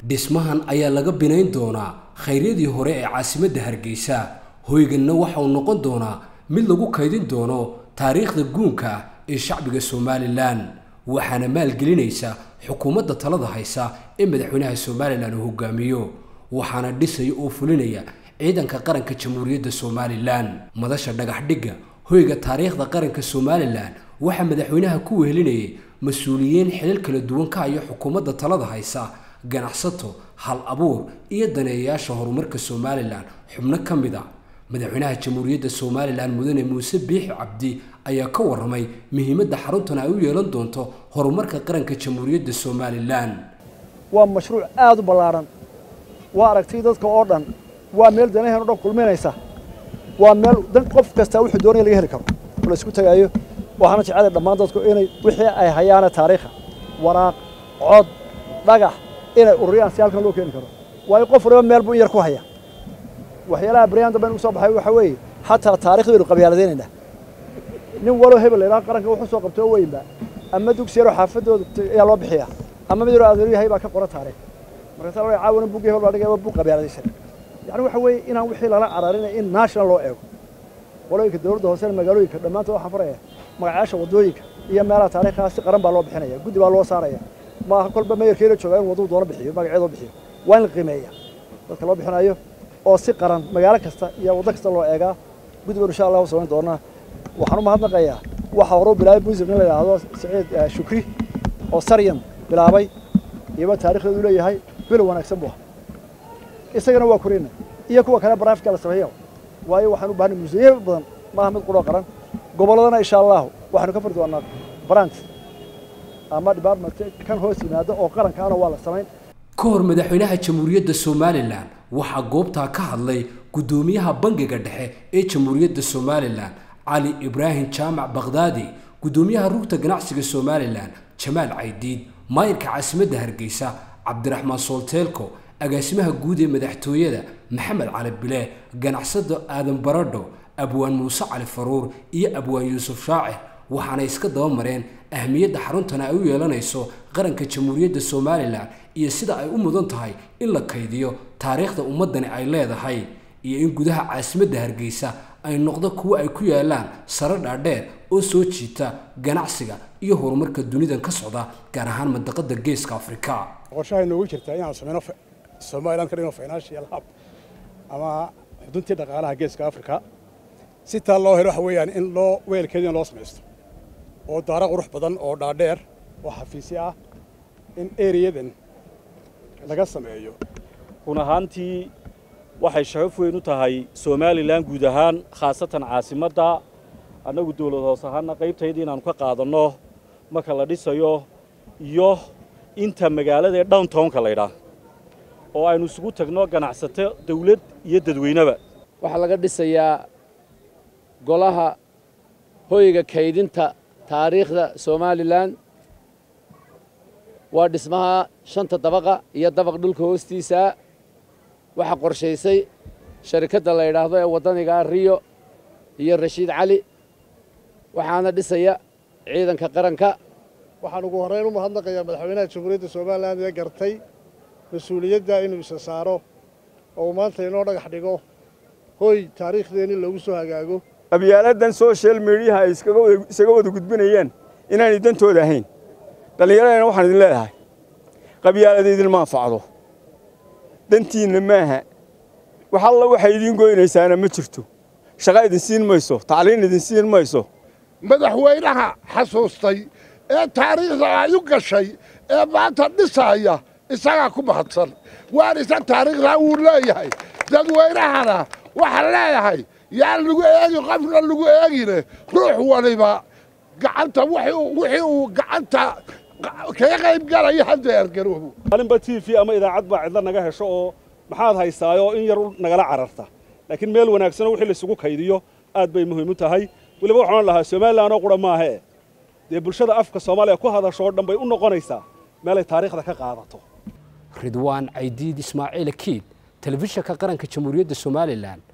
dhismahan ayaa laga binayn doonaa khayryadii hore ee caasimadda hargeysa hoyganna waxa uu noqon doonaa mid lagu kaydin doono taariikhda guunka ah ee shacbiga somalilan waxaana maalgelinaysa xukuumadda talada haysa ee madaxweynaha somalilan uu hogaamiyo waxaana dhisaya oo fulinaya ciidanka qaranka jamhuuriyadda somalilan madasha dhagaxdhigga hoyga taariikhda qaranka somalilan waxaa madaxweynaha ku wehelinayay mas-uuliyiin xilal kala duwan ka haya xukuumadda talada haysa ganacsato hal abuur iyo daneeyayaasha horumarka somalilan xubno ka mid a madaxweynaha jamhuuriyadda somalilan mudane muuse biixi cabdi ayaa ka waramay muhiimadda xaruntan ay u yeelan doonto horumarka qaranka jamhuuriyadda somalilan waa mashruuc aada u ballaaran waa aragtay dadka oo dhan waa meel danaheen o dhan kulminaysa waa meel dan qof kastaa wuxuu doonaya laga heli karo oo la isku tagaayo waxaana jecela dhammaan dadku inay wixii ay hayaana taariikha waraaq cod dhagax inay ururiyaan si halkan loo keeni karo waayo qof waliba meel buu in yar ku haya waxyaalaha baryaan dambe inugu soo baxay waxaa weeye xataa taarikh baynu qabyaaladaynaynaa nin waloo hebel la yidhaha qaranka wuxuu soo qabtoo weynba ama dugsi yaroo xaafadooda ayaa loo bixiyaa ama mid yaroo adeeru yahay baa ka qoran taariikh markaasa la caawana bugii hebel baa dhigaya bug qabyaaladaysan yacni waxa weeye inaan wixii lala cararinay in national loo eego qolooyinka dowladda hoosena magaalooyinka dhammaantood waxaan faraya magacayaasha waddooyinka iyo meelaha taariikhaha si qaran baa loo bixinaya guddi baa loo saaraya maaha kolba mayarkeena joogaa in wadduu doono bixiyo magaceedoo bixiyo waa in la qiimeeya dadka loo bixinayo oo si qaran magaalo kasta iyo waddo kasta loo eegaa guddi baynu insha allahu samayn doonaa waxaan u mahadnaqayaa waxa hore u bilaabay music in la yidhaahdo saciid shukri oo saryan bilaabay iyaba taarikhdeedu leeyahay bilow wanaagsan buu ahaa isagana waa korina iyo kuwa kale baraafika la sameeyo waayo waxaan u baahnay museeyo badan maaha mid quroo qaran gobolladana insha allahu waxaanu ka furi doonaa branch ama department kan hoos yimaada oo qarankaana waa la samayn ka hor madaxweynaha jamhuuriyadda somalilan waxaa goobtaa ka hadlay guddoomiyaha bangiga dhexe ee jamhuuriyadda somalilan cali ibraahim jaamac bakhdaadi guddoomiyaha rugta ganacsiga somalilan jamaal caydiid maayirka caasimadda hargeysa cabdiraxmaan soolteelko agaasimaha guud ee madaxtooyada maxamed cali bile ganacsada aadan baradho abwaan muuse cali faruur iyo abwaan yuusuf shaacir waxaanay iska daba mareen ahmiyadda xaruntan ay u yeelanayso qaranka jamhuuriyadda somalilan iyo sida ay u mudan tahay in la kaydiyo taariikhda ummaddani ay leedahay iyo in gudaha caasimadda hargeysa ay noqdo kuwo ay ku yaalaan sare dhaadheer oo soo jiita ganacsiga iyo horumarka dunidan ka socda gaar ahaan mandaqada geeska afrika qorshaha inoogu jirtaa inaan sameyno somaliland ka dhigno financial hub ama xuduntii dhaqaalaha geeska africa si taa loo helo waxa weeyaan in loo weelkeedina loo samaysto oo daaro qurux badan oo dhaadheer oo xafiisyo ah in ereyadan laga sameeyo run ahaantii waxay sharaf weyn u tahay somalilan guud ahaan khaasatan caasimadda annagu dawlad hoos ahaana qaybtaydii inaannu ka qaadanno marka la dhisayo iyo inta magaalada ee downtownka laydhaah oo aynu isugu tagno ganacsato dawlad iyo dadweyneba waxaa laga dhisayaa golaha hoyga kaydinta taariikhda somalilan waa dhismaha shanta dabaqa iyo dabaq dhulka hoostiisa waxaa qorshaysay sharikadda la yidhaahdo ee waddanigaa riyo iyo rashiid cali waxaana dhisaya ciidanka qaranka waxaan ugu horrayn u mahadnaqayaa madaxweynaha jamhuuriyadda somalilan ee gartay mas-uuliyadda inuu isa saaro oo uu maanta inoo dhagax dhigo hoy taariikhdeenni lagu soo hagaago qabyaaladan social mediaha ay isaga wada gudbinayeen inaanay dantooda ahayn dhallinyaradana waxaan idin leedahay qabyaalada idinma anfacdo dantiinna maaha wax alla waxay idiin goynaysaana ma jirto shaqa idin siin mayso tacliin idin siin mayso madaxweynaha xasuustay ee taariikhda ay u gashay ee maanta dhisaaya isagaa ku mahadsan waan isa taariikhdaa wuu leeyahay dadweynahana waxaan leeyahay yaan lagu eegi qofna lagu eegine ruux waliba gacanta wixii uu gacanta kaga qayb galaya hadda ergaroobo maalinba t v ama idaacad baa cidla naga hesho oo maxaad haysaayoo in yar nagala cararta laakiin meel wanaagsanoo wixii laisugu kaydiyo aad bay muhiim u tahay weliba waxaan lahaa somalilan oo qura maahee dee bulshada afka soomaaliya ku hadashoo dhan bay u noqonaysaa meelay taariikhda ka qaadato ridwaan caydiid ismaaciil akiid telefishinka qaranka jamhuuriyadda somalilan